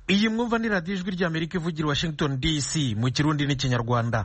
iyi mwumva ni radiyo ijwi ry'amerika ivugira i washington dc mu kirundi n'ikinyarwanda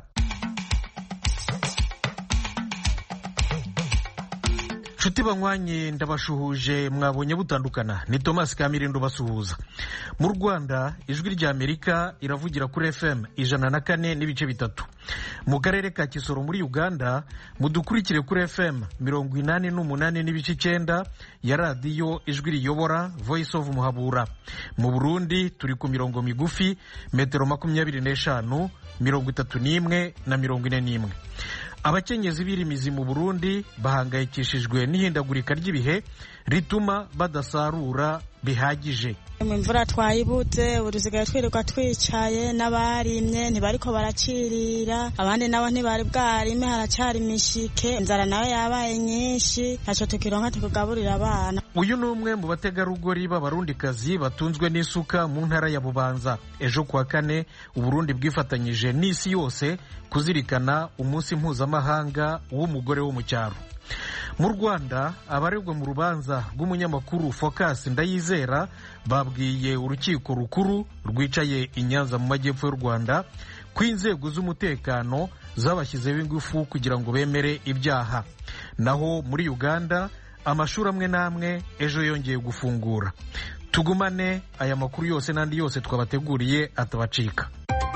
nshuti banywanye ndabashuhuje mwabonye butandukana ni thomas kamirindo basuhuza mu rwanda ijwi ry'amerika iravugira kuri fm ijana na kane n'ibice bitatu mu karere ka kisoro muri uganda mudukurikire kuri fm mirongo inani n'umunani n'ibice icyenda ya radiyo ijwi riyobora voice of muhabura mu burundi turi ku mirongo migufi metero makumyabiri n'eshanu mirongo itatu n'imwe na mirongo ine n'imwe abakenyezi b'irimizi mu burundi bahangayikishijwe n'ihindagurika ry'ibihe rituma badasarura bihagije imvura twayibuze ubu dusigaye twirirwa twicaye n'abarimye ntibariko barakirira abandi nabo ntibari bwarime haracyari imishike inzara nayo yabaye nyinshi ntacyo tukironka tukugaburira abana uyu ni umwe mu bategarugori b'abarundikazi batunzwe n'isuka mu ntara ya bubanza ejo kuwa kane uburundi bwifatanyije n'isi yose kuzirikana umunsi mpuzamahanga w'umugore wo mu cyaro mu rwanda abaregwa mu rubanza rw'umunyamakuru focus ndayizera babwiye urukiko rukuru rwicaye i nyanza mu majyepfo y'u rwanda ko inzego z'umutekano zabashyizeho ingufu kugira ngo bemere ibyaha naho muri uganda amashuri amwe n'amwe ejo yongeye gufungura tugumane aya makuru yose n'andi yose twabateguriye atabacika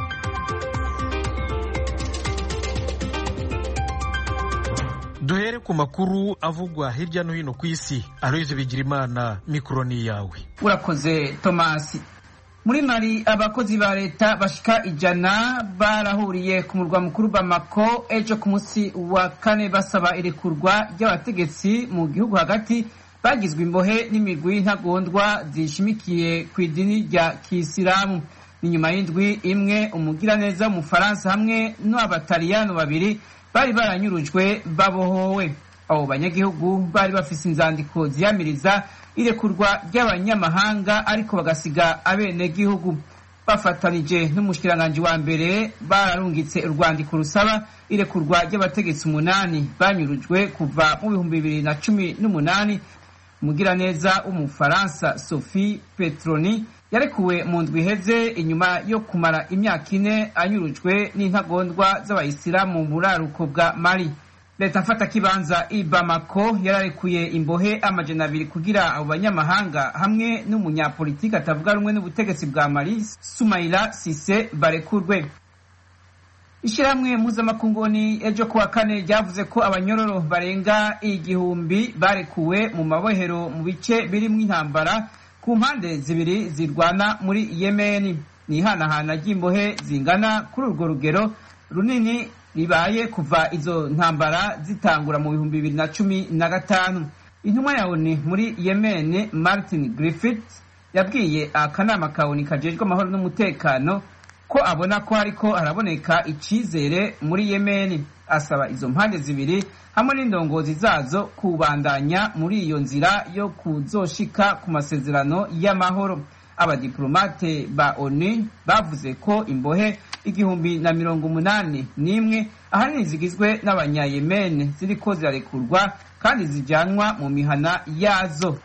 duhere ku makuru avugwa hirya no hino ku isi aloyize bigirimana mikoro ni iyawe urakoze tomasi muri mari abakozi ba leta bashika ijana barahuriye ku murwa mukuru bamako ejo ku munsi wa kane basaba irekurwa ry'abategetsi mu gihugu hagati bagizwe imbohe n'imigwi y'intagondwa zishimikiye ku idini rya kisilamu ni nyuma y'indwi imwe umugiraneza w'umufaransa hamwe n'abataliyano babiri bari baranyurujwe babohowe abo banyagihugu bari bafise inzandiko ziyamiriza irekurwa ry'abanyamahanga ariko bagasiga abenegihugu bafatanije n'umushikiranganji wa mbere bararungitse urwandiko rusaba irekurwa ry'abategetsi umunani banyurujwe kuva mu bihumbi bibiri na cumi n'umunani umugiraneza w'umufaransa sophie petroni yarekuwe mu ndwi iheze inyuma yo kumara imyaka ine anyurujwe n'intagondwa z'abayisilamu mu buraruko bwa mali leta mfata kibanza i bamako yararekuye imbohe amajana abiri kugira abo banyamahanga hamwe n'umunyapolitiki atavuga rumwe n'ubutegetsi bwa mali sumaila sise barekurwe ishyirahamwe mpuzamakunguni ejo kuwa kane ryavuze ko abanyororo barenga igihumbi barekuwe mu mabohero mu bice birimo intambara ku mpande zibiri zirwana muri yemeni ni ihanahana ry'imbohe zingana kuri urwo rugero runini ribaye kuva izo ntambara zitangura mu bihumbi bibiri na cumi na gatanu intumwa ya oni muri yemeni martin griffith yabwiye akanama ka oni kajejwe amahoro n'umutekano ko abona ko hariko haraboneka icizere muri yemeni asaba izo mpande zibiri hamwe n'indongozi zazo kubandanya muri iyo nzira yo kuzoshika ku masezerano y'amahoro abadiplomate ba onu bavuze ko imbohe igihumbi na mirongo umunani n'imwe ahanini zigizwe n'abanyayemene ziriko zirarekurwa kandi zijyanwa mu mihana yazo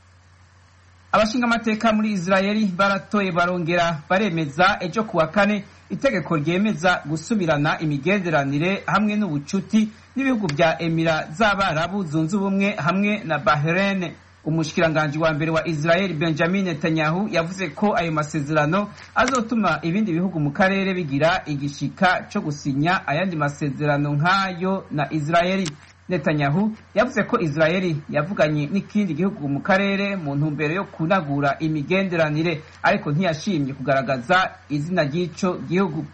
abashinga amateka muri israeli baratoye barongera baremeza ejo kuwa kane itegeko ryemeza gusubirana imigenderanire hamwe n'ubucuti n'ibihugu bya emira z'abarabu zunze ubumwe hamwe na bahrain umushikiranganji wa mbere wa israel benjamin netanyahu yavuze ko ayo masezerano azotuma ibindi bihugu mu karere bigira igishika cyo gusinya ayandi masezerano nk'ayo na israeli netanyahu yavuze ko israeli yavuganye n'ikindi gihugu mu karere mu ntumbero yo kunagura imigenderanire ariko ntiyashimye kugaragaza izina ry'ico gihugu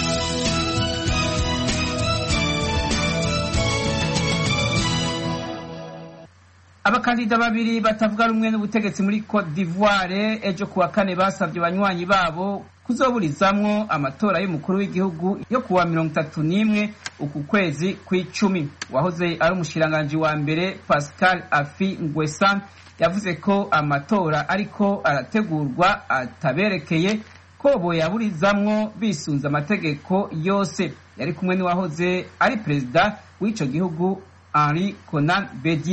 abakandida babiri batavuga rumwe n'ubutegetsi muri cote d'ivoire ejo kuwa kane basabye banywanyi babo kuzoburizamwo amatora y'umukuru w'igihugu yo kuwa mirongo itatu n'imwe uku kwezi kw'icumi wahoze ari umushikiranganji wa mbere pascal afi ngwesan yavuze ko amatora ariko arategurwa ataberekeye ko boyaburizamwo bisunze amategeko yose yari kumwe n'uwahoze ari perezida w'ico gihugu henri conan bedier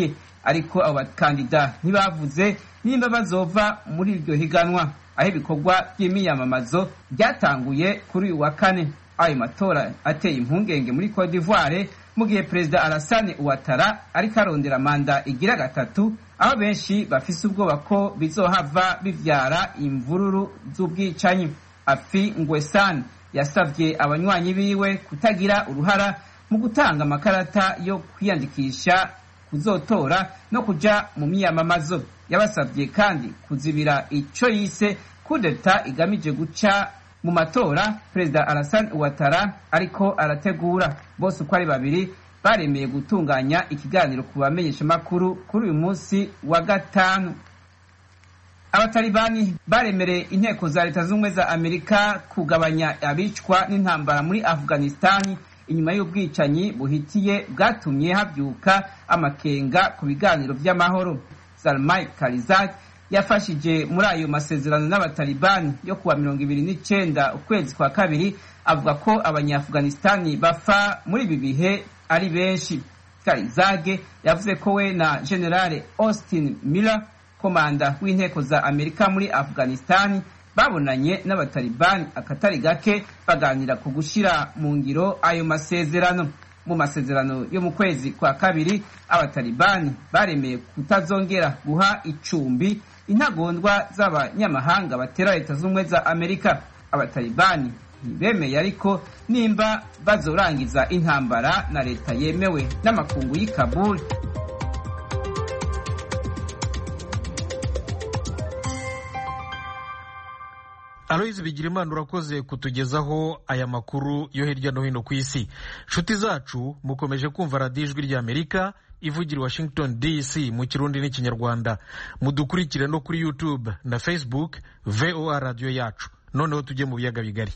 ariko abo bakandida ntibavuze nimba bazova muri iryo higanwa aho ibikorwa by'imiyamamazo byatanguye kuri uyu wa kane ayo matora ateye impungenge muri Cote d'Ivoire mu gihe perezida Alassane Ouattara ariko arondera manda igira gatatu aho benshi bafise ubwoba ko bizohava bivyara imvururu z'ubwicanyi afi ngwesan yasabye abanywanyi biwe kutagira uruhara mu gutanga amakarata yo kwiyandikisha kuzotora no kuja mu miyamamazo yabasabye kandi kuzibira ico yise kudeta igamije guca mu matora perezida Alassane Ouattara ariko arategura bose uko ari babiri baremeye gutunganya ikiganiro ku bamenyeshamakuru kuri uyu munsi wa gatanu abatalibani baremereye inteko za leta z'ubumwe za amerika kugabanya abicwa n'intambara muri afghanistani inyuma y'ubwicanyi buhitiye bwatumye habyuka amakenga ku biganiro by'amahoro salmai karizak yafashije muri ayo masezerano n'abatalibani yo kuwa mirongo ibiri n'icenda ukwezi kwa kabiri avuga ko abanyaafghanistani bafa muri ibi bihe ari benshi karizage yavuze ko we na generale austin miller komanda w'inteko za amerika muri afghanistani babonanye n'abatalibani akatari gake baganira ku gushyira mu ngiro ayo masezerano mu masezerano yo mu kwezi kwa kabiri abatalibani baremeye kutazongera guha icumbi intagondwa z'abanyamahanga batera leta z'ubumwe za amerika abatalibani ntibemeye ariko nimba bazorangiza intambara na leta yemewe n'amakungu y'i kabul aloyizi bigirimana urakoze kutugezaho aya makuru yo hirya no hino ku isi nshuti zacu mukomeje kumva radiyo ijwi ry'amerika ivugira i washington dc mu kirundi n'ikinyarwanda mudukurikire no kuri youtube na facebook voa radiyo yacu noneho tujye mu biyaga bigari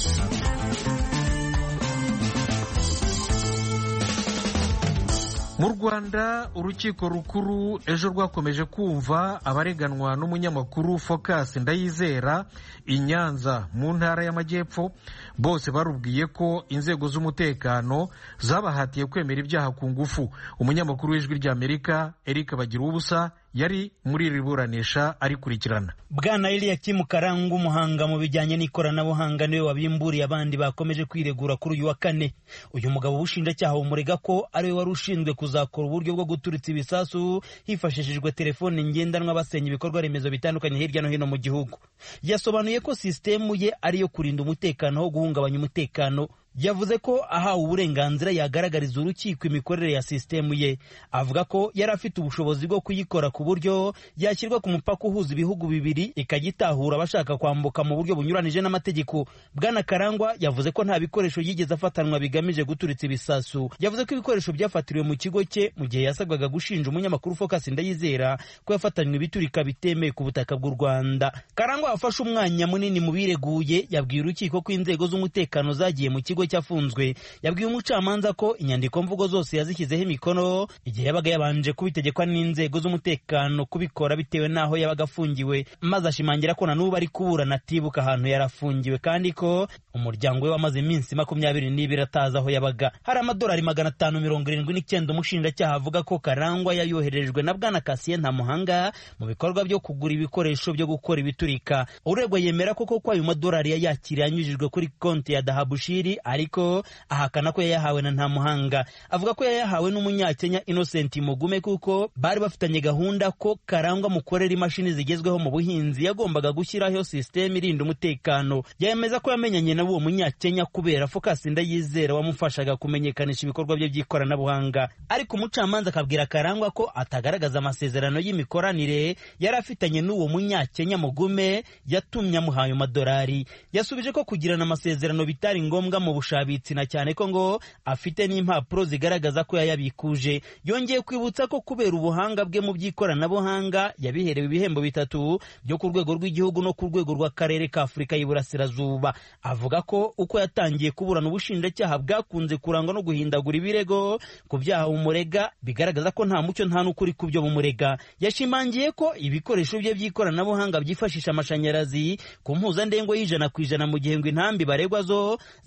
mu rwanda urukiko rukuru ejo rwakomeje kumva abareganwa n'umunyamakuru focus ndayizera i nyanza mu ntara y'amajyepfo bose barubwiye ko inzego z'umutekano zabahatiye kwemera ibyaha ku ngufu umunyamakuru w'ijwi ry'amerika eric bagira ubusa yari muri iri buranisha arikurikirana bwana eliyakimu karanga umuhanga mu bijyanye n'ikoranabuhanga niwe wabimburiye abandi bakomeje kwiregura kuri uyu wa kane uyu mugabo w'ubushinjacyaha bumurega ko ariwe wari ushinzwe kuzakora uburyo bwo guturitsa ibisasu hifashishijwe telefone ngendanwa basenya ibikorwa remezo bitandukanye hirya no hino mu gihugu yasobanuye ko sisitemu ye ariyo kurinda umutekano wo guhungabanya umutekano yavuze ko ahawe uburenganzira yagaragariza urukiko imikorere ya sisitemu ye avuga ko yari afite ubushobozi bwo kuyikora ku buryo yashyirwa ku mupaka uhuza ibihugu bibiri ikajya itahura abashaka kwambuka mu buryo bunyuranije n'amategeko bwana karangwa yavuze ko nta bikoresho yigeze afatanwa bigamije guturitsa ibisasu yavuze ko ibikoresho byafatiriwe mu kigo cye mu gihe yasabwaga gushinja umunyamakuru focus ndayizera ko yafatanywe ibiturika bitemeye ku butaka bw'u rwanda karangwa wafashe umwanya munini mu bireguye yabwiye urukiko ko inzego z'umutekano zagiye mu kigo cyafunzwe yabwiye umucamanza ko inyandiko mvugo zose yazishyizeho imikono igihe yabaga yabanje kubitegekwa n'inzego z'umutekano kubikora bitewe n'aho yabaga afungiwe maze ashimangira ko na n'ubu ari kuburana atibuka ahantu yari afungiwe kandi ko umuryango we wamaze iminsi makumyabiri n'ibiri atazi aho yabaga hari amadolari magana atanu mirongo irindwi n'icyenda umushinjacyaha avuga ko karangwa yayoherejwe na bwana kasiye ntamuhanga mu bikorwa byo kugura ibikoresho byo gukora ibiturika uregwa yemera koko ko ayo madolari yayakiriye anyujijwe kuri konti ya dahabushiri ariko ahakana ko yayahawe na ntamuhanga avuga ko yayahawe n'umunyakenya innocent mugume kuko bari bafitanye gahunda ko karangwa mukorera imashini zigezweho mu buhinzi yagombaga gushyiraho sisiteme irinda umutekano yemeza ko yamenyanye na uwo munyakenya kubera focus ndayizera wamufashaga kumenyekanisha ibikorwa bye by'ikoranabuhanga ariko umucamanza akabwira karangwa ko atagaragaza amasezerano y'imikoranire yari afitanye n'uwo munyakenya mugume yatumye amuhaye amadolari yasubije ko kugirana amasezerano bitari ngombwa mu bushabitsi na cyane ko ngo afite n'impapuro zigaragaza ko yayabikuje yongeye kwibutsa ko kubera ubuhanga bwe mu by'ikoranabuhanga yabiherewe ibihembo bitatu byo ku rwego rw'igihugu no ku rwego rw'akarere ka afurika y'iburasirazuba avuga ko uko yatangiye kuburana ubushinjacyaha bwakunze kurangwa no guhindagura ibirego ku byaha bumurega bigaragaza ko nta mucyo nta n'ukuri ku byo bumurega yashimangiye ko ibikoresho bye by'ikoranabuhanga byifashisha amashanyarazi ku mpuzandengo y'ijana ku ijana mu gihe ngo intambi baregwa zo zidakoresha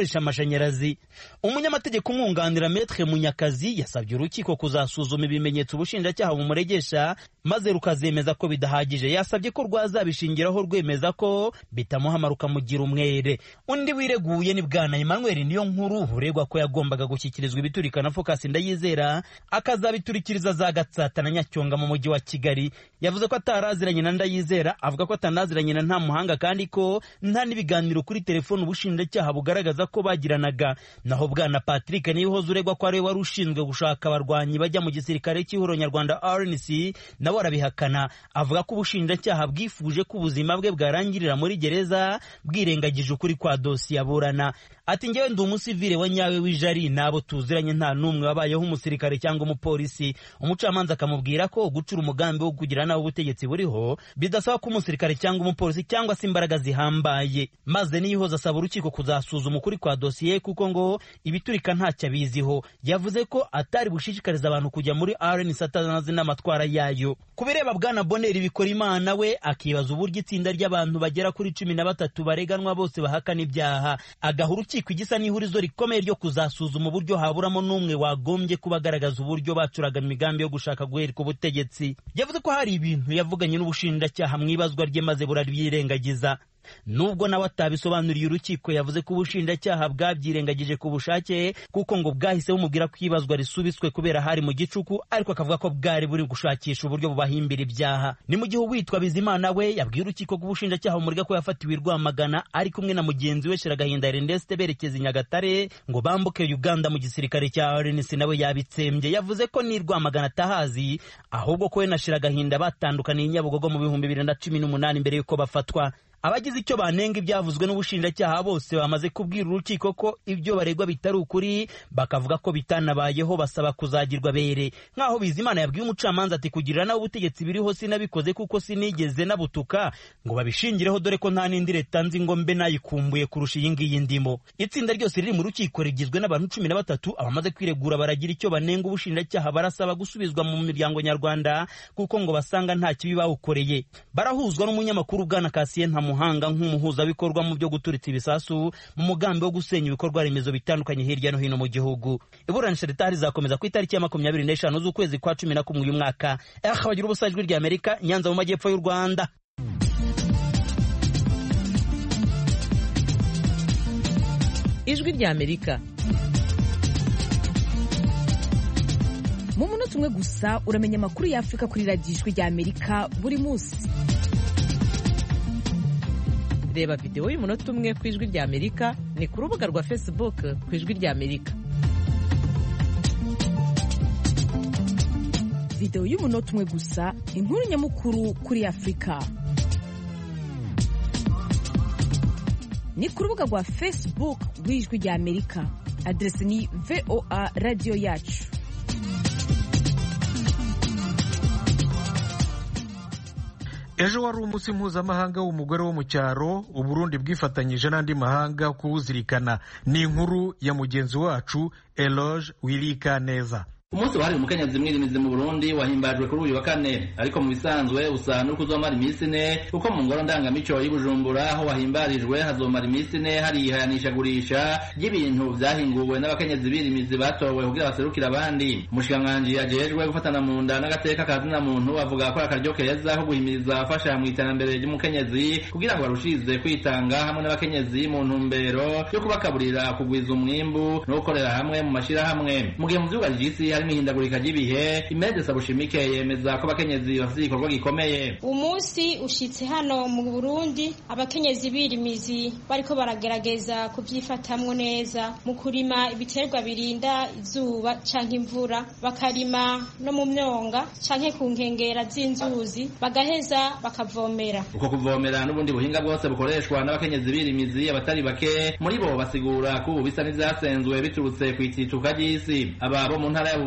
bakoresha amashanyarazi umunyamategeko umwunganira metre munyakazi yasabye urukiko kuzasuzuma ibimenyetso ubushinjacyaha bumuregesha maze rukazemeza ko bidahagije yasabye ko rwazabishingiraho rwemeza ko bitamuhama rukamugira umwere undi wireguye ni bwana emmanuel niyo nkuru uregwa ko yagombaga gushyikirizwa ibiturika na focus ndayizera akazabiturikiriza za gatsata na nyacyonga mu mujyi wa kigali yavuze ko ataraziranye na ndayizera avuga ko atanaziranye na nta muhanga kandi ko nta n'ibiganiro kuri telefone ubushinjacyaha bugaragaza ko bagiranaga naho bwana patrick niyohoze uregwa ko ariwe wari ushinzwe gushaka abarwanyi bajya mu gisirikare cy'ihuriro nyarwanda rnc nawe arabihakana avuga ko ubushinjacyaha bwifuje ko ubuzima bwe bwarangirira muri gereza bwirengagije ukuri kwa dosiye aburana ati ngewe ndi umusivile wa nyawe w'ijari n'abo tuziranye nta n'umwe wabayeho umusirikare cyangwa umupolisi umucamanza akamubwira ko gucura umugambi wo kugira nawe ubutegetsi buriho bidasaba ko umusirikare cyangwa umupolisi cyangwa se imbaraga zihambaye maze niyihoza asaba urukiko kuzasuzuma ukuri kwa dosiye kuko ngo ibiturika ntacyo abiziho yavuze ko atari bushishikariza abantu kujya muri rnc atanazi n'amatwara yayo ku bireba bwana boneri bikora imana we akibaza uburyo itsinda ry'abantu bagera kuri cumi na batatu bareganwa bose bahakana ibyaha agaha urukiko igisa n'ihurizo rikomeye ryo kuzasuzuma uburyo haburamo n'umwe wagombye kuba agaragaza uburyo bacuraga imigambi yo gushaka guhereka ubutegetsi yavuze ko hari ibintu yavuganye n'ubushinjacyaha mu ibazwa rye maze burabyirengagiza nubwo nawe atabisobanuriye urukiko yavuze ko ubushinjacyaha bwabyirengagije ku bushake kuko ngo bwahise bumubwira ko ibazwa risubitswe kubera hari mu gicuku ariko akavuga ko bwari buri gushakisha uburyo bubahimbira ibyaha ni mu gihe uwitwa bizimana we yabwiye urukiko ko ubushinjacyaha bumurega ko yafatiwe i rwamagana ari kumwe na mugenzi we shiragahinda erneste berekeza i nyagatare ngo bambuke uganda mu gisirikare cya rnc nawe yabitsembye yavuze ko ni rwamagana atahazi ahubwo ko we na shiragahinda batandukaniye i nyabugogo mu bihumbi bibiri na cumi n'umunani mbere y'uko bafatwa abagize icyo banenga ibyavuzwe n'ubushinjacyaha bose bamaze kubwira urukiko ko ibyo baregwa bitari ukuri bakavuga ko bitanabayeho basaba kuzagirwa bere nk'aho bizimana yabwiye umucamanza ati kugirira nawe ubutegetsi biriho sinabikoze kuko sinigeze nabutuka ngo babishingireho dore ko nta n'indi leta nzi ngo mbe nayikumbuye kurusha iyi ngiyi ndimo itsinda ryose riri mu rukiko rigizwe n'abantu cumi na batatu abamaze kwiregura baragira icyo banenga ubushinjacyaha barasaba gusubizwa mu miryango nyarwanda kuko ngo basanga nta kibi bawukoreye barahuzwa n'umunyamakuru bwana kasiye nta muhanga nk'umuhuzabikorwa mu byo guturitsa ibisasu mu mugambi wo gusenya ibikorwa remezo bitandukanye hirya no hino mu gihugu iburanisha ritari rizakomeza ku itariki ya makumyabiri n'eshanu z'ukwezi kwa cumi na kumwe uyu mwaka bagira ubusa ijwi rya amerika nyanza mu majyepfo y'u rwanda ijwi rya amerika mu munota umwe gusa uramenya amakuru y'afurika kuri radiyo ijwi rya amerika buri munsi reba videwo y'umunota umwe ku ijwi rya amerika ni ku rubuga rwa facebook ku ijwi rya amerika videwo y'umunota umwe gusa inkuru nyamukuru kuri afurika ni ku rubuga rwa facebook rw'ijwi rya amerika aderesi ni voa radiyo yacu ejo wari umunsi mpuzamahanga w'umugore wo mu cyaro uburundi bwifatanyije n'andi mahanga kuwuzirikana ni inkuru ya mugenzi wacu eloge wirika neza umunsi wahariwe umukenyezi mwirimizi mu burundi wahimbajwe kuri uyu wa kane ariko mu bisanzwe usa n'uko uzomara iminsi ine kuko mu ngoro ndangamico y'ubujumbura aho wahimbarijwe hazomara iminsi ine hari ihayanishagurisha ry'ibintu vyahinguwe n'abakenyezi birimizi batowe kugira baserukire abandi umushikiranganji ajejwe gufatana mu nda n'agateka ka zina muntu avuga ko akaryo keza ko guhimiriza abafasha mu iterambere ry'umukenyezi kugira ngo barushirize kwitanga hamwe n'abakenyezi mu ntumbero yo kubakaburira kugwiza umwimbu no gukorera hamwe mu mashirahamwe mu gihe mu vyuga vy'isi harimo ihindagurika ry'ibihe imede sabushimike yemeza ko abakenyezi bafite igikorwa gikomeye umunsi ushitse hano mu burundi abakenyezi birimizi bariko baragerageza kubyifatamwo neza mu kurima ibiterwa birinda izuba canke imvura bakarima no mu myonga canke ku nkengera z'inzuzi bagaheza bakavomera uko kuvomera n'ubundi buhinga bwose bukoreshwa n'abakenyezi birimizi abatari bake muri bo basigura ko ubu bisa n'ivyasenzwe biturutse kw'itituka ry'isi aba bo mu ntara ya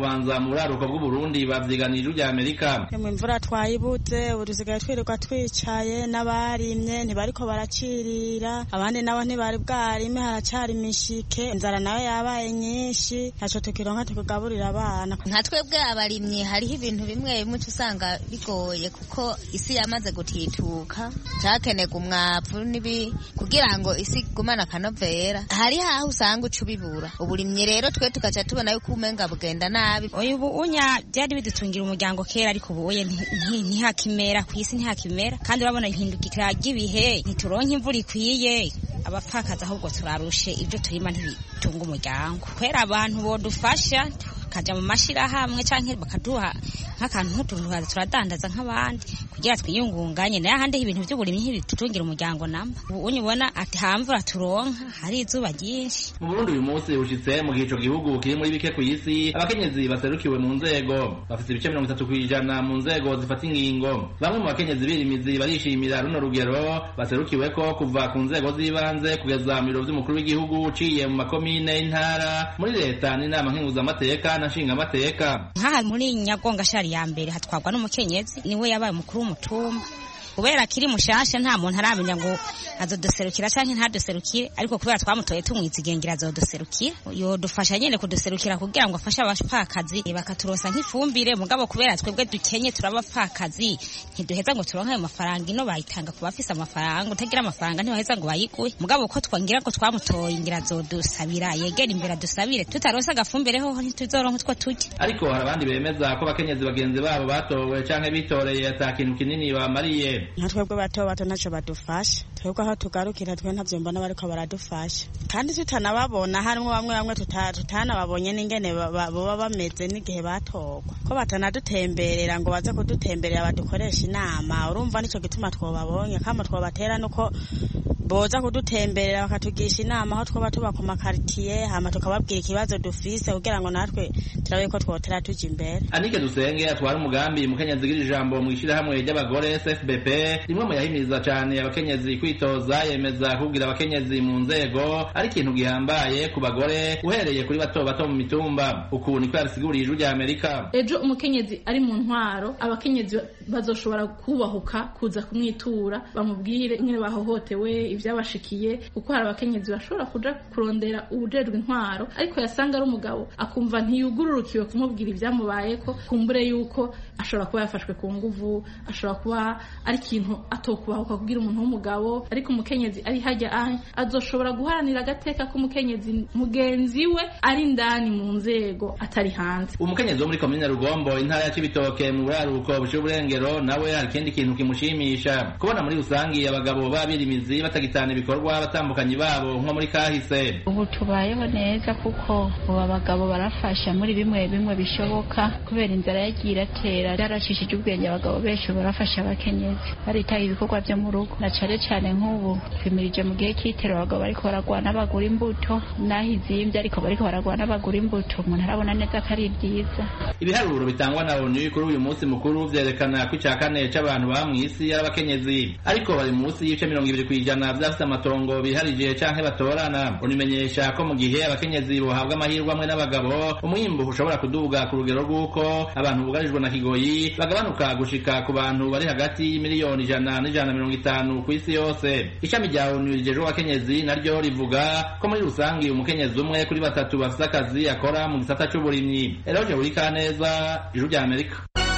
bubanza mu buraruko bw'uburundi bavyiganije rya amerika mu imvura twayibuze ubu dusigaye twirirwa twicaye n'abarimye ntibariko baracirira abandi nabo ntibari bwarime haracari imishike inzara nayo yabaye nyinshi ntaco tukironka tukugaburira abana nka twebwe abarimyi hariho ibintu bimwe bimwe usanga bigoye kuko isi yamaze gutituka cyakenerwa umwavu n'ibi kugira ngo isi igumane akanovera hari haho usanga uca ubibura uburimyi rero twe tugaca tubona yuko umenga bugenda nabi ubu unya byari bidutungira umuryango kera ariko ubu uye ntihakimera ku isi ntihakimera kandi urabona ihindukira ry'ibihe ntituronke imvura ikwiye abapfakazi ahubwo turarushe ibyo turima ntibitunga umuryango kubera abantu bodufasha tukaja mu mashirahamwe canke bakaduha nk'akantu nk'utuntu turadandaza nk'abandi kugira twiyungunganye nayo ahandi ibintu by'uburimyi ntibitutungira umuryango namba ubu ubona ati hamvura turonka hari izuba ryinshi mu burundi uyu munsi ushitse mu gihe ico gihugu kiri muri bike ku isi abakenyezi baserukiwe mu nzego bafite ibice mirongo itatu kw'ijana mu nzego zifata ingingo bamwe mu bakenyezi birimizi barishimira runo rugero baserukiweko kuva ku nzego z'ibanze kugeza mu biro vy'umukuru w'igihugu uciye mu makomine y'intara muri leta n'inama nkenguzamateka na nshingamateka nk'aha muri nyagonga shari ya mbere hatwarwa n'umukenyezi niwe yabaye umukuru w'umutumba kubera akiri mushasha nta muntu aramenya ngo azoduserukira canke ntaduserukire ariko kubera twamutoye tumwizigengira azoduserukira yodufasha nyene kuduserukira kugira ngo afashe abapfakazi bakaturosa nk'ifumbire mugabo kubera twebwe dukenye turabapfakazi ntiduheza ngo turonke ayo mafaranga ino bayitanga ku bafise amafaranga utagira amafaranga ntibaheza ngo bayiguhe mugabo ko twangira ko twamutoye ngira azodusabira yegera imbere adusabire tutaronse agafumbire hoho ntituzoronka utwo turya ariko hari abandi bemeza ko abakenyezi bagenzi babo batowe canke bitoreye ata kintu kinini bamariye nka twebwe bato bato ntacyo badufasha twebwe aho tugarukira twe ntavyo mbona bariko baradufasha kandi tutanababona harimwo bamwe bamwe tutanababonye n'ingene boba bameze n'igihe batorwa ko batanadutemberera ngo baze kudutemberera badukoresha inama urumva nico gituma twobabonye kama twobatera nuko boza kudutemberera bakatugisha inama aho twoba tuba ku makaritiye hama tukababwira ikibazo dufise kugira ngo natwe turabe ko twotera tuja imbere anike dusenge atwara umugambi mukenyezi gira ijambo mu ishirahamwe ry'abagore sfbp rimwe mu yahimiriza cane abakenyezi kwitoza yemeza kubwira abakenyezi mu nzego ari ikintu gihambaye ku bagore uhereye kuri bato bato mu mitumba uku niko yabisiguriye ijwi rya amerika ejo umukenyezi ari mu ntwaro abakenyezi bazoshobora kubahuka kuza kumwitura bamubwire ingene bahohotewe ivyabashikiye kuko hari abakenyezi bashobora kuja kurondera ubujejwe intwaro ariko yasanga ari umugabo akumva ntiyugururukiwe kumubwira ivyamubayeko kumbure yuko ashobora kuba yafashwe ku nguvu ashobora kuba ari ikintu atokubahuka kugira umuntu w'umugabo ariko umukenyezi ari hajya ahe azoshobora guharanira agateka k'umukenyezi mugenzi we ari indani mu nzego atari hanze umukenyezi wo muri komine rugombo intara ya cibitoke mu buraruko bushira uburengero nawe hari ikindi kintu kimushimisha kubona muri rusangi abagabo babirimizi batagitana ibikorwa abatambukanyi babo nko muri kahise ubu tubayeho neza kuko ubu abagabo barafasha muri bimwe bimwe bishoboka kubera inzara yagiye iratera byarashishije ubwenge abagabo benshi barafasha abakenyezi baritaye ibikorwa byo mu rugo na cane cane nk'ubu twimirije mu gihe cy'itero abagabo bariko baragwana bagura imbuto naho izimbye ariko bariko baragwana bagura imbuto umuntu arabona neza ko ari byiza ibiharuro bitangwa na onu kuri uyu munsi mukuru vyerekana ko ica kane c'abantu baba mw'isi ari abakenyezi ariko bari munsi y'ibice mirongo ibiri kw'ijana vyafise amatongo biharije canke batorana unimenyesha ko mu gihe abakenyezi bohabwa amahirwe amwe n'abagabo umwimbu ushobora kuduga ku rugero rw'uko abantu bugarijwe na kigoyi bagabanuka gushika ku bantu bari hagati y'imiliyoni ijana n'ijana na mirongo itanu ku isi yose ishami rya onu rijejwe abakenyezi naryo rivuga ko muri rusangi umukenyezi umwe kuri batatu bafise akazi akora mu gisata c'uburimyi eroje buri kaneza ijuru rya amerika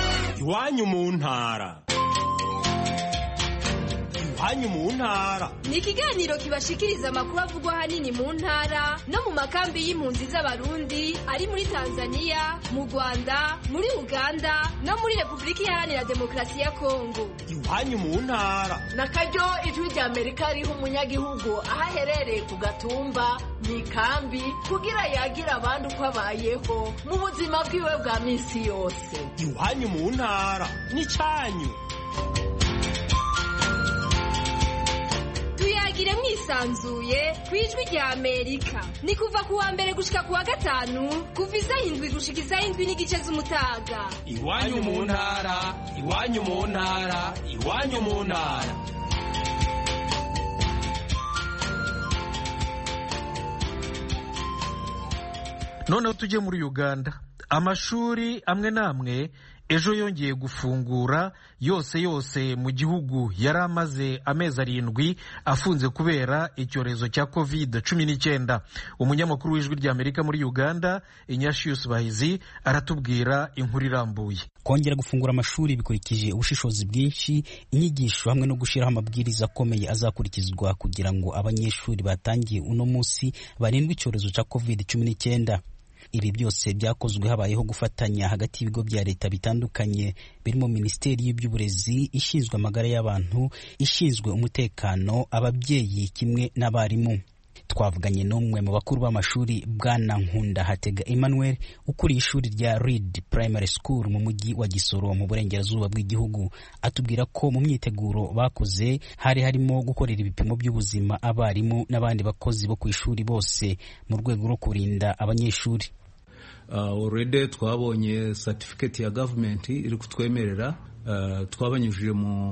iwanyu mu ntara iwanyu mu ntara ni ikiganiro kibashikiriza amakuru avugwa ahanini mu ntara no mu makambi y'impunzi z'abarundi ari muri tanzania mu rwanda muri uganda no muri repubulika iharanira demokarasi ya kongo iwanyu mu ntara na karyo ijwi rya amerika riha umunyagihugu aho aherereye ku gatumba mu ikambi kugira yagira abandi uko abayeho mu buzima bwiwe bwa minsi yose iwanyu mu ntara n'icanyu tuyagire mwisanzuye ku ijwi rya amerika ni kuva ku wa mbere gushika ku wa gatanu kuva isaha indwi gushika isaha indwi n'igice z'umutaga iwanyu mu ntara iwanyu mu ntara iwanyu mu ntara noneho tujye muri uganda amashuri amwe n'amwe ejo yongeye gufungura yose yose mu gihugu yari amaze amezi arindwi afunze kubera icyorezo cya covid cumi n'icyenda umunyamakuru w'ijwi ry'amerika muri uganda inyashiyusi bahizi aratubwira inkuru irambuye kongera gufungura amashuri bikurikije ubushishozi bwinshi inyigisho hamwe no gushyiraho amabwiriza akomeye azakurikizwa kugira ngo abanyeshuri batangiye uno munsi barindwe icyorezo cya covid cumi n'icyenda ibi byose byakozwe habayeho gufatanya hagati y'ibigo bya leta bitandukanye birimo minisiteri y'iby'uburezi ishinzwe amagara y'abantu ishinzwe umutekano ababyeyi kimwe n'abarimu twavuganye n'umwe mu bakuru b'amashuri bwana nkunda hatega emmanuel ukuriye ishuri rya reed primary school mu mujyi wa gisoro mu burengerazuba bw'igihugu atubwira ko mu myiteguro bakoze hari harimo gukorera ibipimo by'ubuzima abarimu n'abandi bakozi bo ku ishuri bose mu rwego rwo kurinda abanyeshuri already twabonye certificate ya gavumenti iri kutwemerera twabanyujije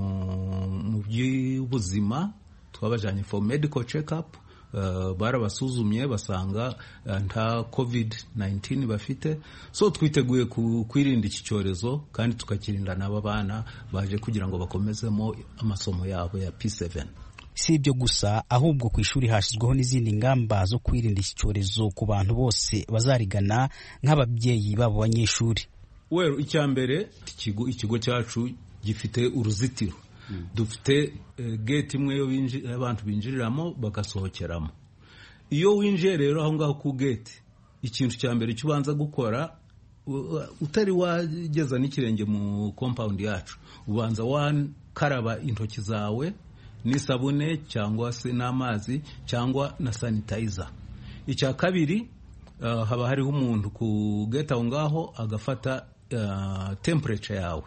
mu by'ubuzima twabajyanye for medical check up barabasuzumye basanga nta covid 19 bafite so twiteguye kwirinda iki cyorezo kandi tukakirinda n'aba bana baje kugira ngo bakomezemo amasomo yabo ya P7 si ibyo gusa ahubwo ku ishuri hashyizweho n'izindi ngamba zo kwirinda iki cyorezo ku bantu bose bazarigana nk'ababyeyi babo banyeshuri wero icya mbere ikigo cyacu gifite uruzitiro dufite gate imwe yo abantu binjiriramo bagasohokeramo iyo winjiye rero aho ngaho ku gate ikintu cya mbere cyo ubanza gukora utari wageza n'ikirenge mu compound yacu ubanza wakaraba intoki zawe n'isabune cyangwa se n'amazi cyangwa na sanitayiza icya kabiri haba hariho umuntu ku gate aho ngaho agafata temperature yawe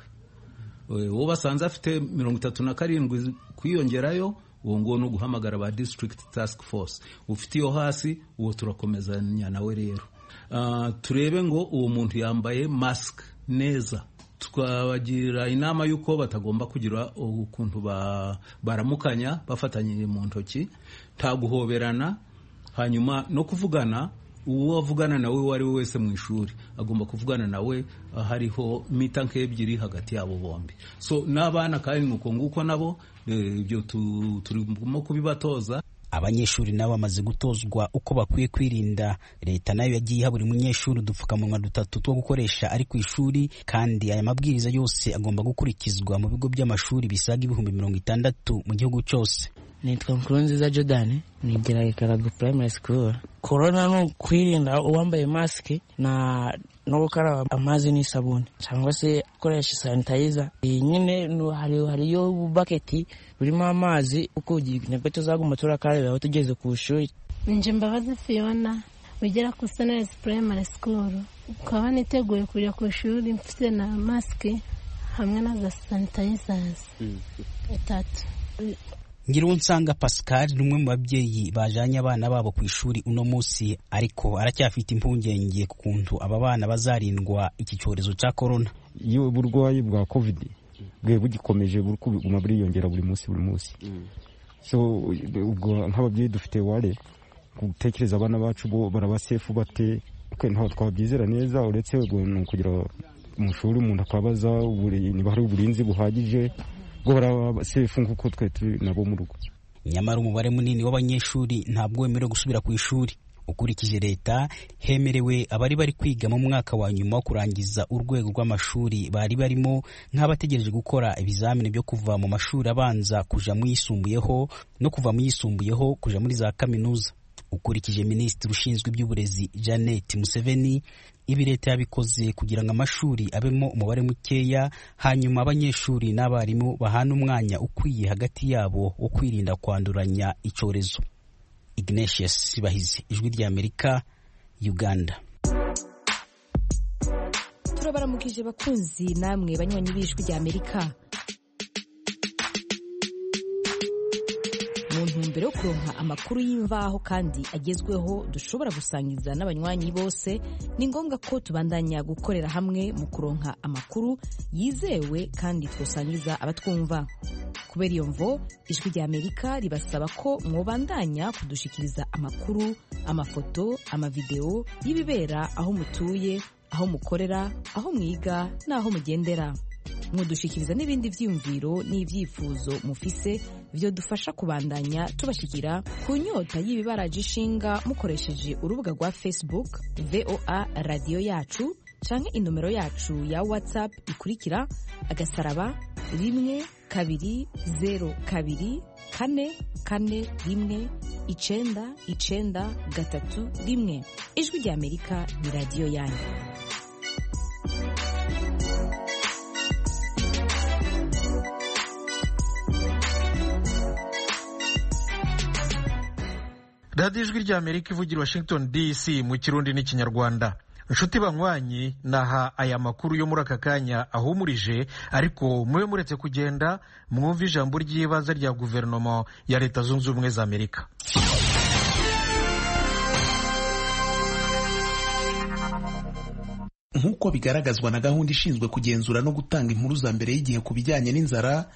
uwo basanze afite mirongo itatu na karindwi kwiyongerayo uwo nguwo ni uguhamagara ba district task force ufite iyo hasi uwo turakomezanya nawe rero turebe ngo uwo muntu yambaye mask neza twabagira inama y'uko batagomba kugira ukuntu baramukanya bafatanyije mu ntoki nta guhoberana hanyuma no kuvugana uwo avugana nawe uwo ari we wese mu ishuri agomba kuvugana nawe hariho mita nk'ebyiri hagati yabo bombi so n'abana kandi ni uko nguko nabo ibyo turimo kubibatoza abanyeshuri nabo bamaze gutozwa uko bakwiye kwirinda leta nayo yagiye iha buri munyeshuri udupfukamunwa dutatu two gukoresha ari ku ishuri kandi aya mabwiriza yose agomba gukurikizwa mu bigo by'amashuri bisaga ibihumbi mirongo itandatu mu gihugu cyose nitwa nkurunziza jordan nigira ikarago primary school korona ni ukwirinda uwambaye masike na no gukaraba amazi n'isabune cyangwa se gukoresha sanitayiza iyi nyine hariyo baketi burimo amazi uko nibwo tuzaguma turakarabiraho tugeze ku ishuri nje mbabazi fiyona wigira ku sonesi primary school ukaba niteguye kujya ku ishuri mfite na masike hamwe na za sanitayizazi itatu Ngirunsanga Pascal ni umwe mu babyeyi bajanye abana babo ku ishuri uno munsi ariko aracyafite impungenge ku kuntu aba bana bazarindwa iki cyorezo cya corona iyo uburwayi bwa covid bwe bugikomeje buri kuguma buriyongera buri munsi buri munsi so ubwo nk'ababyeyi dufite ware gutekereza abana bacu bo barabasefu bate ntabwo twabyizera neza uretse kugira mu shuri umuntu akabaza niba hari uburinzi buhagije bwo barasefu nk'uko twe turi nabo mu rugo nyamara umubare munini w'abanyeshuri ntabwo wemerewe gusubira ku ishuri ukurikije leta hemerewe abari bari kwiga mu mwaka wa nyuma wo kurangiza urwego rw'amashuri bari barimo nk'abategereje gukora ibizamini byo kuva mu mashuri abanza kuja mu yisumbuyeho no kuva mu yisumbuyeho kuja muri za kaminuza ukurikije minisitiri ushinzwe iby'uburezi janet museveni ibi leta yabikoze kugira ngo amashuri abemo umubare mukeya hanyuma abanyeshuri n'abarimu bahana umwanya ukwiye hagati yabo wo kwirinda kwanduranya icyorezo ignatius bahizi ijwi ry'amerika uganda turabaramukije bakunzi namwe banywanyi b'ijwi ry'amerika mu ntumbero yo kuronka amakuru y'imvaho kandi agezweho dushobora gusangiza n'abanywanyi bose ni ngombwa ko tubandanya gukorera hamwe mu kuronka amakuru yizewe kandi twosangiza abatwumva kubera iyo mvo ijwi rya amerika ribasaba ko mwobandanya kudushikiriza amakuru amafoto amavideo y'ibibera aho mutuye aho mukorera aho mwiga n'aho mugendera mudushikiriza n'ibindi vyiyumviro n'ivyifuzo mufise vyodufasha kubandanya tubashikira ku nyota y'ibibaraje ishinga mukoresheje urubuga rwa facebook voa radiyo yacu canke inomero yacu ya whatsapp ikurikira agasaraba rimwe kabiri zero kabiri kane kane rimwe icenda icenda gatatu rimwe ijwi rya amerika ni radiyo yanyu radiyo ijwi rya amerika ivugira washington dc mu kirundi n'ikinyarwanda inshuti banywanyi naha aya makuru yo muri aka kanya ahumurije ariko mube muretse kugenda mwumve ijambo ry'ibanze rya guverinoma ya leta zunze ubumwe za amerika nk'uko bigaragazwa na gahunda ishinzwe kugenzura no gutanga inkuru za mbere y'igihe ku bijyanye n'inzara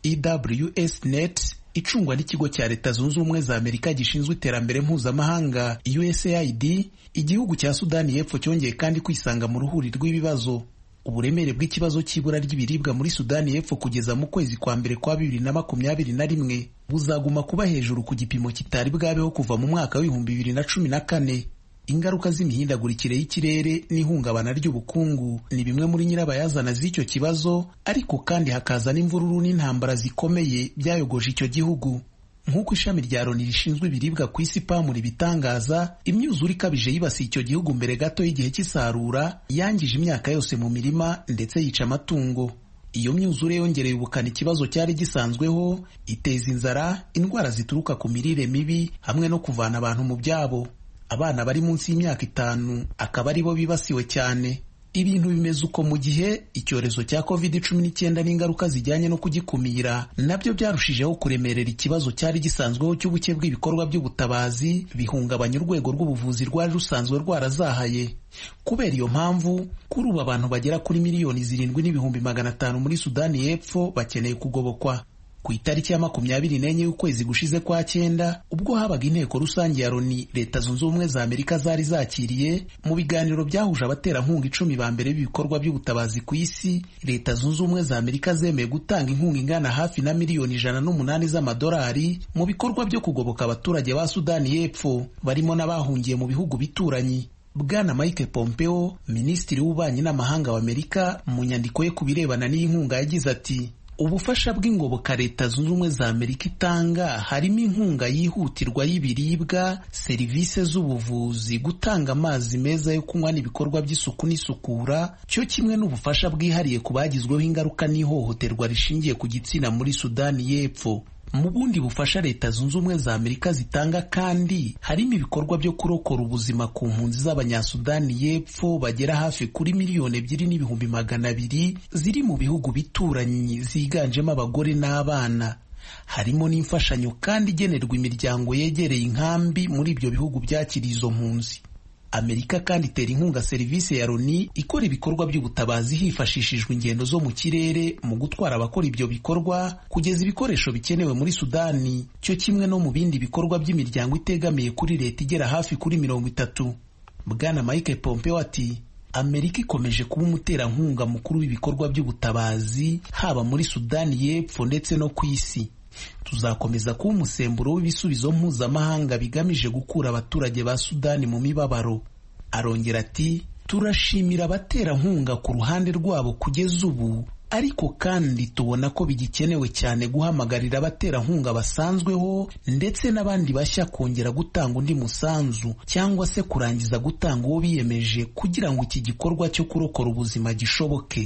fews net icungwa n'ikigo cya leta zunze ubumwe za amerika gishinzwe iterambere mpuzamahanga usaid igihugu cya sudani y'epfo cyongeye kandi kwisanga mu ruhuri rw'ibibazo uburemere bw'ikibazo cy'ibura ry'ibiribwa muri sudani y'epfo kugeza mu kwezi kwa mbere kwa bibiri na makumyabiri na rimwe buzaguma kuba hejuru ku gipimo kitari bwabeho kuva mu mwaka w'ibihumbi bibiri na cumi na kane ingaruka z'imihindagurikire y'ikirere n'ihungabana ry'ubukungu ni bimwe muri nyirabayazana z'icyo kibazo ariko kandi hakaza n'imvururu n'intambara zikomeye byayogoje icyo gihugu nk'uko ishami rya loni rishinzwe ibiribwa ku isi pamu ribitangaza imyuzure ikabije yibasiye icyo gihugu mbere gato y'igihe cy'isarura yangije imyaka yose mu mirima ndetse yica amatungo iyo myuzure yongereye ubukana ikibazo cyari gisanzweho iteza inzara indwara zituruka ku mirire mibi hamwe no kuvana abantu mu byabo abana bari munsi y'imyaka itanu akaba ari bo bibasiwe cyane ibintu bimeze uko mu gihe icyorezo cya covid cumi n'icyenda n'ingaruka zijyanye no kugikumira nabyo byarushijeho kuremerera ikibazo cyari gisanzweho cy'ubuke bw'ibikorwa by'ubutabazi bihungabanya urwego rw'ubuvuzi rwari rusanzwe rwarazahaye kubera iyo mpamvu kuri ubu abantu bagera kuri miliyoni zirindwi n'ibihumbi magana atanu muri sudani y'epfo bakeneye kugobokwa ku itariki ya makumyabiri n'enye y'ukwezi gushize kwa cyenda ubwo habaga inteko rusange ya loni leta zunze ubumwe za amerika zari zakiriye mu biganiro byahuje abaterankunga icumi ba mbere b'ibikorwa by'ubutabazi ku isi leta zunze ubumwe za amerika zemeye gutanga inkunga ingana hafi na miliyoni ijana n'umunani z'amadolari mu bikorwa byo kugoboka abaturage ba sudani y'epfo barimo n'abahungiye mu bihugu bituranyi bwana mike pompeo minisitiri w'ububanyi n'amahanga wa amerika mu nyandiko ye ku birebana n'iyi nkunga yagize ati ubufasha bw'ingoboka leta zunze ubumwe za amerika itanga harimo inkunga yihutirwa y'ibiribwa serivisi z'ubuvuzi gutanga amazi meza yo kunywa n'ibikorwa by'isuku n'isukura cyo kimwe n'ubufasha bwihariye ku bagizweho ingaruka n'ihohoterwa rishingiye ku gitsina muri sudani y'epfo mu bundi bufasha leta zunze ubumwe za amerika zitanga kandi harimo ibikorwa byo kurokora ubuzima ku mpunzi z'abanyasudani y'epfo bagera hafi kuri miliyoni ebyiri n'ibihumbi magana abiri ziri mu bihugu bituranyi ziganjemo abagore n'abana harimo n'imfashanyo kandi igenerwa imiryango yegereye inkambi muri ibyo bihugu byakiriye izo mpunzi amerika kandi itera inkunga serivisi ya loni ikora ibikorwa by'ubutabazi hifashishijwe ingendo zo mu kirere mu gutwara abakora ibyo bikorwa kugeza ibikoresho bikenewe muri sudani cyo kimwe no mu bindi bikorwa by'imiryango itegamiye kuri leta igera hafi kuri mirongo itatu bwana mike pompeo ati amerika ikomeje kuba umuterankunga mukuru w'ibikorwa by'ubutabazi haba muri sudani y'epfo ndetse no ku isi tuzakomeza kuba umusemburo w'ibisubizo mpuzamahanga bigamije gukura abaturage ba sudani mu mibabaro arongera ati turashimira abaterankunga ku ruhande rwabo kugeza ubu ariko kandi tubona ko bigikenewe cyane guhamagarira abaterankunga basanzweho ndetse n'abandi bashya kongera gutanga undi musanzu cyangwa se kurangiza gutanga uwo biyemeje kugira ngo iki gikorwa cyo kurokora ubuzima gishoboke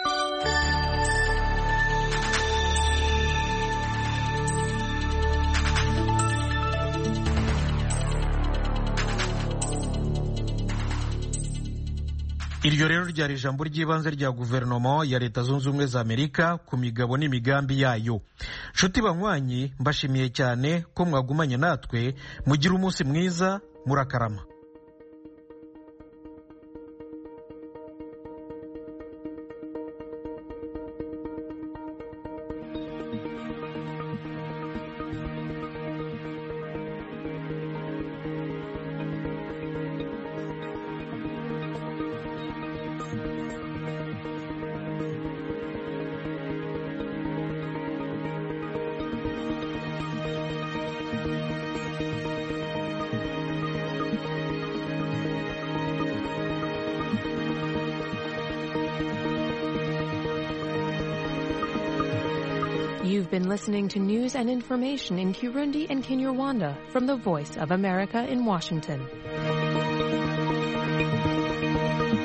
iryo rero ryari ijambo ry'ibanze rya guverinoma ya leta zunze ubumwe za amerika ku migabo n'imigambi yayo nshuti banywanyi mbashimiye cyane ko mwagumanye natwe mugire umunsi mwiza murakarama You've been listening to news and information in Kirundi and Kinyarwanda from the Voice of America in Washington.